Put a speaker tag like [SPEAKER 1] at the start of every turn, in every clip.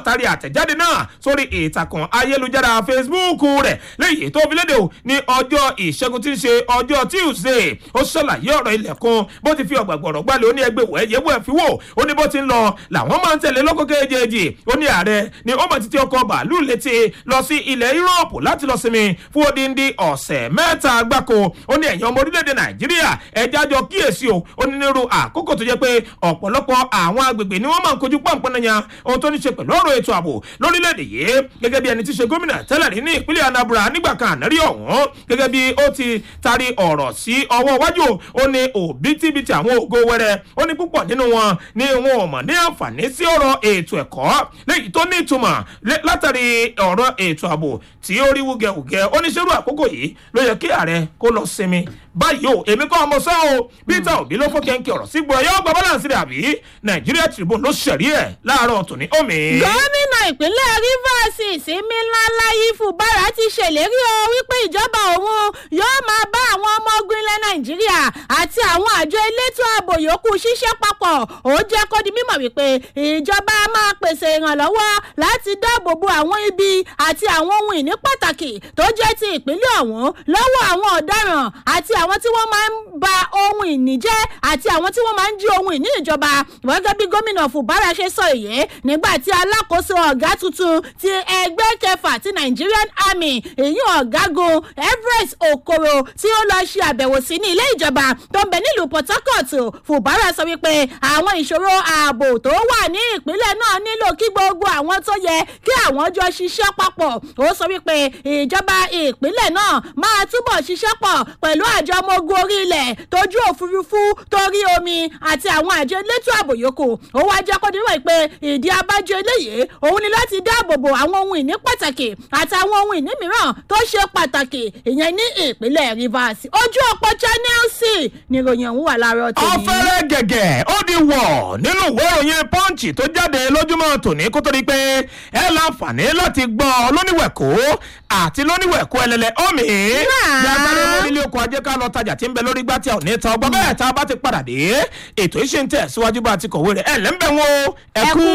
[SPEAKER 1] tari àtẹ̀jáde náà sórí ìtàkùn ayélujára facebook rẹ̀ léyìí tó fi léde o ní ọjọ́ ìṣẹ́gun tí ń ṣe ọjọ́ tuesday ó ṣàlàyé ọ̀rọ̀ ilẹ̀kùn bó ti fi ọ̀gbàgbọ̀rọ̀ gbálẹ̀ ó ní ẹgbẹ́ wẹ̀ yẹ̀wò ẹ̀ fi wò ó ní bó ti ń lọ làwọn máa ń tẹ̀lé lọ́kọ̀ kejì ó ní ààrẹ ni ó mọ̀ títí ọkọ̀ bàálù létí lọ sí ilẹ̀ yúròpù láti lọ sinmi fún odindi ọ̀sẹ̀ mẹ́ta gbáko ó ní ẹ̀yàn ọmọ orílẹ̀-èdè nàìjíríà ẹja jọ kíyèsí o ó ní nírú àkókò tó jẹ́ pé ọ̀pọ̀lọpọ̀ àwọn agbègbè ni wọ́n máa ń kojú pọ̀npọ̀nàyàn ohun tó ní ṣe pẹ̀lú ọ̀rọ̀ ètò ààbò lórílẹ̀-èdè yìí gẹ́gẹ́ bí ẹni tí ṣe gómìnà tẹ́lẹ̀ rí ní ìpínlẹ̀ anambra nígbà kan ànárí ọ̀hún gẹ́gẹ́ bí ó ti taari ọ̀rọ̀ sí ọwọ́ iwájú ó ní òbítíbitì àwọn ògo wẹrẹ ó ní púpọ̀ nínú wọn ní wọn ò mọ̀ ní àǹfààní sí ọ̀rọ̀ ètò ẹ̀kọ́ léyìí tó ní ìtumọ̀ látàrí ọ̀rọ̀ ètò ààbò tí ó rí wúgẹ̀wúgẹ̀ oníṣẹ́rù àkókò yìí ló yẹ kí ààrẹ kó lọ sinmi báyìí o èmi kọ́ ọmọ sọ́ o peter obi ló fọ́ kẹ́ńkẹ́ ọ̀rọ̀ sí gbọ́ yóò gba balance rẹ̀ àbí nàìjíríà tribune ló ṣẹ̀rí ẹ̀ láàárọ̀ tòní omi.
[SPEAKER 2] gómìnà ìpínlẹ̀ rivers ìsinmi ńláńlá ifu bára ti ṣèlérí o wípé ìjọba òun yóò máa bá àwọn ọmọ ogun ilẹ̀ nàìjíríà àti àwọn àjọ elétò ààbò yòókù ṣiṣẹ́ papọ̀ ó jẹ́ kó di mímọ̀ wípé ìjọba máa pèsè ìrànlọ́wọ́ láti dáàbò bo àwọn ibi àti àwọn ohun ìní pàtàkì tó jẹ́ ti ìpínlẹ̀ ọ̀hún lọ́wọ́ àwọn ọ̀daràn àti àwọn tí wọ́n máa ń ba ohun ìní jẹ́ àti àwọn tí wọ́n máa ń jí ohun ìní ìjọba gẹ́gẹ́ bí gómìnà fubara ṣe sọ èyí nígbà tí alákòóso ọ̀gá tuntun ti ẹgbẹ́ kẹfà ti nigerian army èyí ọ̀gágun everest okoro tí ó lọ ṣe àbẹ̀wò sí ní ilé ìjọba tó ń bẹ nílùú port harcourt fubara sọ wípé àwọn ìṣòro ààbò tó wà ní ìpínlẹ̀ náà nílò kí gbogbo àwọn tó yẹ kí àwọn jọ ṣiṣẹ́ papọ̀ ó sọ wípé ìjọba ìpínlẹ̀ náà máa túbọ̀ ṣiṣẹ́ pọ̀ pẹ̀lú àjọ ọmọ ogun orí ilẹ̀ tójú òfurufú torí omi àti àwọn àjọ elétò ààbò yòókù ó wá jẹ́ kó dínwó pé ìdí abájọ eléyìí òun ni láti dáàbò bo àwọn ohun ìní pàtàkì àti àwọn ohun ìní mìíràn tó ṣe pàtàkì ìyẹn ní ìpínlẹ̀ rivers ojú ọ̀pọ̀ channel c ni ìròyìn ọ̀hún wà láàárọ̀ tèmi.
[SPEAKER 1] ọ̀fẹ́rẹ́ gẹ̀gẹ̀ ó di wọ̀ nínú ìwé ìròyìn punch tó jáde lójúmọ́ tòní kó tó di pé ẹ láǹfààní láti gbọ́ lóníwẹ̀kọ́ àti lóníwẹ̀kọ́ ẹlẹ́lẹ́ omi. yàgbára mọ́ nílé oko ajé ká lọ tajà tí ń bẹ lórí gbá tí a ò ní ta ọgbọ́n bẹ́ẹ̀ tá a bá ti padà dé ètò yìí ṣe ń tẹ̀ síwájú bá a ti kọ̀wé rẹ̀ ẹ̀ lẹ́ńbẹ̀ wọn ẹ kú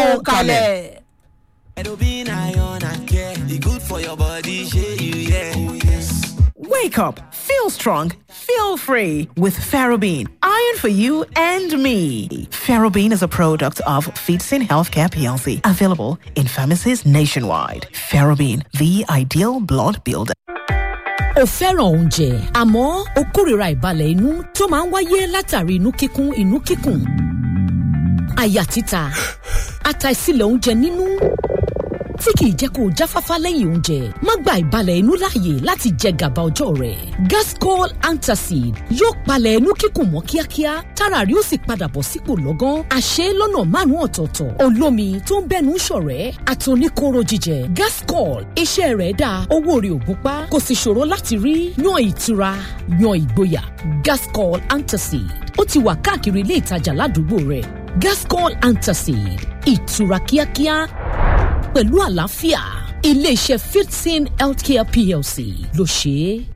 [SPEAKER 1] kalẹ̀.
[SPEAKER 3] Edobin iron and care. The good for your body, share you, yeah. Oh, yes.
[SPEAKER 4] Wake up, feel strong, feel free with Ferrobin. Iron for you and me. Ferrobin is a product of Feedsin Healthcare PLC, available in pharmacies nationwide. Ferrobin, the ideal blood builder.
[SPEAKER 5] o fẹ́ràn oúnjẹ àmọ́ o kórìíra ìbalẹ̀ inú tó máa ń wáyé látàrí inú kíkún inú kíkùn àyà títa àtàìsílẹ̀ oúnjẹ nínú tí kìí jẹ́ kó o jáfáfá lẹ́yìn oúnjẹ má gba ìbalẹ̀ inú láàyè láti jẹ gàba ọjọ́ rẹ̀ gascol antacid yóò palẹ̀ inú kíkùn mọ́ kíákíá tára rí ó sì padà bọ̀ sípò lọ́gán àṣẹ lọ́nà márùn-ún ọ̀tọ̀ọ̀tọ̀ olómi tó ń bẹ́nu ṣọ̀rẹ́ àtòníkóró jíjẹ gascol iṣẹ́ rẹ̀ dáa owó rẹ̀ ò gúnpá kò sì ṣòro láti rí yan ìtura yan ìgboyà gascol antacid ó ti wà káàkiri ilé ìtajà ládùúgbò rẹ̀ gascol antacid ìtura kíákíá pẹ̀lú àlàáfíà iléeṣẹ́ fifteen healthcare plc ló ṣe é.